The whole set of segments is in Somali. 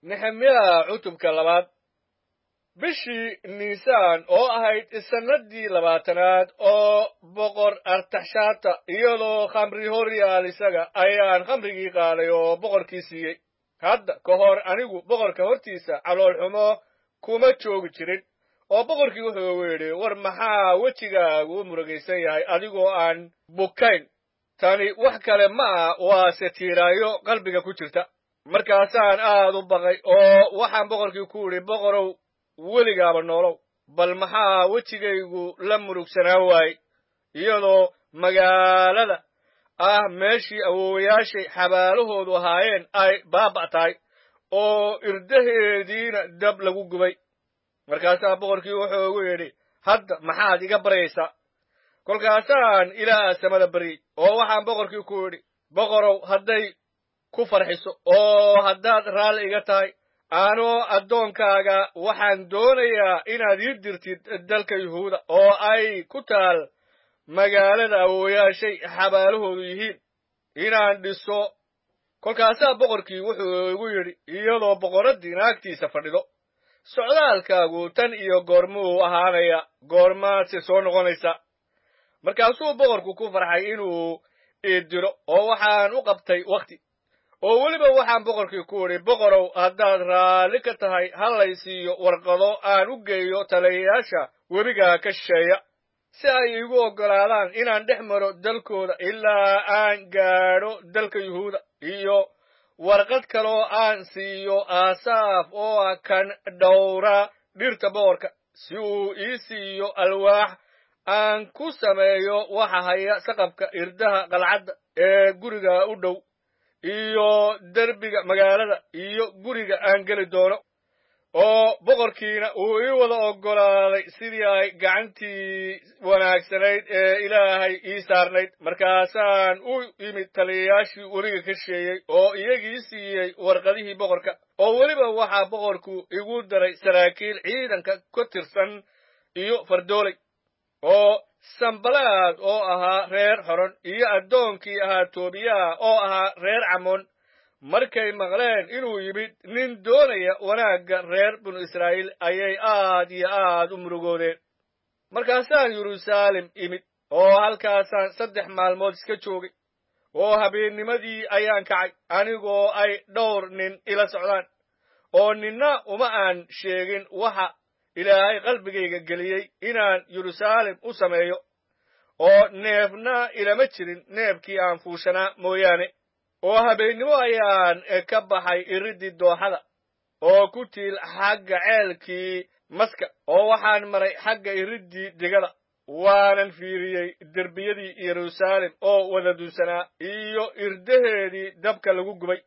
nehemiya cutubka labaad bishii niisaan oo ahayd sannadii labaatanaad oo boqor artaxshaata iyadoo khamri hor yaal isaga ayaan khamrigii qaaday oo boqorkii siiyey hadda ka hor anigu boqorka hortiisa caloolxumo kuma joogi jirin oo boqorkii wuxuu yidhi war maxaa wejigaagu u murugaysan yahay adigoo aan bukayn tani wax kale ma ah waa setiiraayo qalbiga ku jirta markaasaan aad u baqay oo waxaan boqorkii ku idhi boqorow weligaaba noolow bal maxaa wejigaygu la murugsanaan waayey iyadoo magaalada ah meeshii awoowayaashay xabaalahoodu ahaayeen ay baaba' tahay oo irdaheediina dab lagu gubay markaasaa boqorkii wuxuu ugu yidhi hadda maxaad iga baryaysaa kolkaasaan ilaah samada baryey oo waxaan boqorkii ku idhi boqorow hadday ku farxiso oo haddaad raalli iga tahay anoo addoonkaaga waxaan doonayaa inaad ii dirtid dalka yuhuuda oo ay ku taal magaalada awooyaashay xabaalahoodu yihiin inaan dhiso kolkaasaa boqorkii wuxuu igu yidhi iyadoo boqorraddii naagtiisa fadhido socdaalkaagu tan iyo goormuu ahaanaya goormaadse soo noqonaysa markaasuu boqorku ku farxay inuu ii diro oo waxaan u qabtay wakhti oo weliba waxaan boqorkii ku idhi boqorow haddaad raalli ka tahay ha lay siiyo warqado aan u geeyo taliyayaasha webiga ka shisheeya si ay iigu oggolaadaan inaan dhex maro dalkooda ilaa aan gaadho dalka yuhuuda iyo warqad kaloo aan siiyo aasaaf oo ah kan dhowra dhirta boqorka si uu ii siiyo alwaax aan ku sameeyo waxa haya saqabka irdaha qalcadda ee guriga u dhow iyo derbiga magaalada iyo guriga aan geli doono oo boqorkiina uu ii wada oggolaaday sidii ay gacantii wanaagsanayd ee ilaahay ii saarnayd markaasaan u imid taliyayaashii weliga ka sheeyey oo iyagii siiyey warqadihii boqorka oo weliba waxaa boqorku igu daray saraakiil ciidanka ka tirsan iyo fardooley oo sambalaad oo ahaa reer xoron iyo addoonkii ahaa toobiyaha oo ahaa reer camoon markay maqleen inuu yimid nin doonaya wanaagga reer binu israa'iil ayay aad iyo aad u murugoodeen markaasaan yeruusaalem imid oo halkaasaan saddex maalmood iska joogay oo habeennimadii ayaan kacay anigoo ay dhowr nin ila socdaan oo ninna uma aan sheegin waxa ilaahay qalbigayga geliyey inaan yeruusaalem u sameeyo oo neefna ilama jirin neefkii aan fuushanaa mooyaane oo habeennimo ayaan ka baxay iriddii dooxada oo ku tiil xagga ceelkii maska oo waxaan maray xagga iriddii digada waanan fiiriyey derbiyadii yeruusaalem oo wada dunsanaa iyo irdaheedii dabka lagu gubay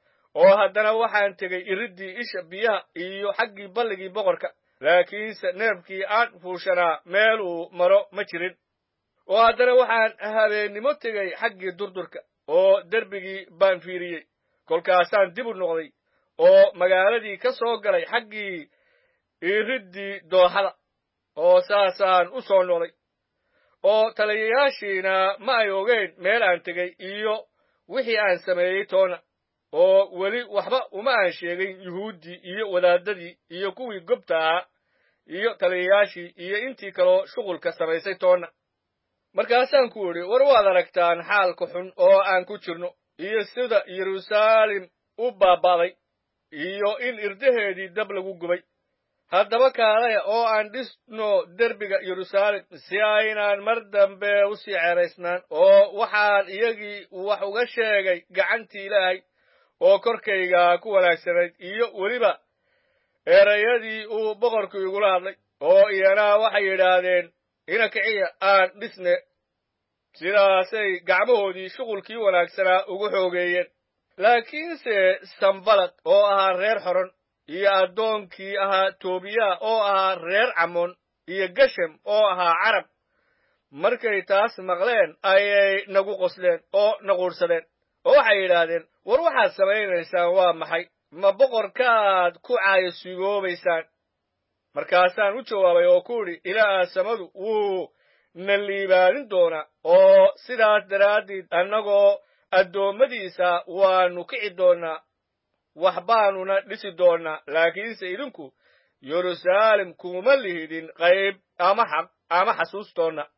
oo haddana waxaan tegey iriddii isha biyaha iyo xaggii balligii boqorka laakiinse neefkii aan fuushanaa meeluu maro ma jirin oo haddana waxaan habeennimo tegey xaggii durdurka oo derbigii baan fiiriyey kolkaasaan dib u noqday oo magaaladii ka soo galay xaggii iriddii dooxada oo saasaan u soo noqday oo taliyayaashiina ma ay ogeyn meel aan tegey iyo wixii aan sameeyey toona oo weli waxba uma aan sheegin yuhuuddii iyo wadaadadii iyo kuwii gobta ahaa iyo taliyayaashii iyo intii kaloo shuqulka samaysay toonna markaasaan ku idhi war waad aragtaan xaalka xun oo aan ku jirno iyo sida yeruusaalem u baaba'day iyo in irdaheedii dab lagu gubay haddaba kaalaya oo aan dhisno derbiga yeruusaalem si aynaan mar dambe u sii ceeraysnaan oo waxaan iyagii wax uga sheegay gacantii ilaahay oo korkayga ku wanaagsanayd iyo weliba erayadii uu boqorku igula hadlay oo iyana waxay yidhaahdeen ina kiciya aan dhisne sidaasay gacmahoodii shuqulkii wanaagsanaa ugu xoogeeyeen laakiinse sambalad oo ahaa reer xoron iyo addoonkii ahaa toobiya oo ahaa reer camoon iyo geshem oo ahaa carab markay taas maqleen ayay nagu qosleen oo naquursadeen oo waxay yidhaahdeen war waxaad samaynaysaan waa maxay ma boqorkaad ku caayasugoobaysaan markaasaan u jawaabay oo ku idhi ilaaha samadu wuu na liibaanin doonaa oo sidaas daraaddeed annagoo addoommadiisa waannu kici doonnaa wax baanuna dhisi doonnaa laakiinse idinku yeruusaalem kuma lihidin qayb ama xaq ama xasuustoonna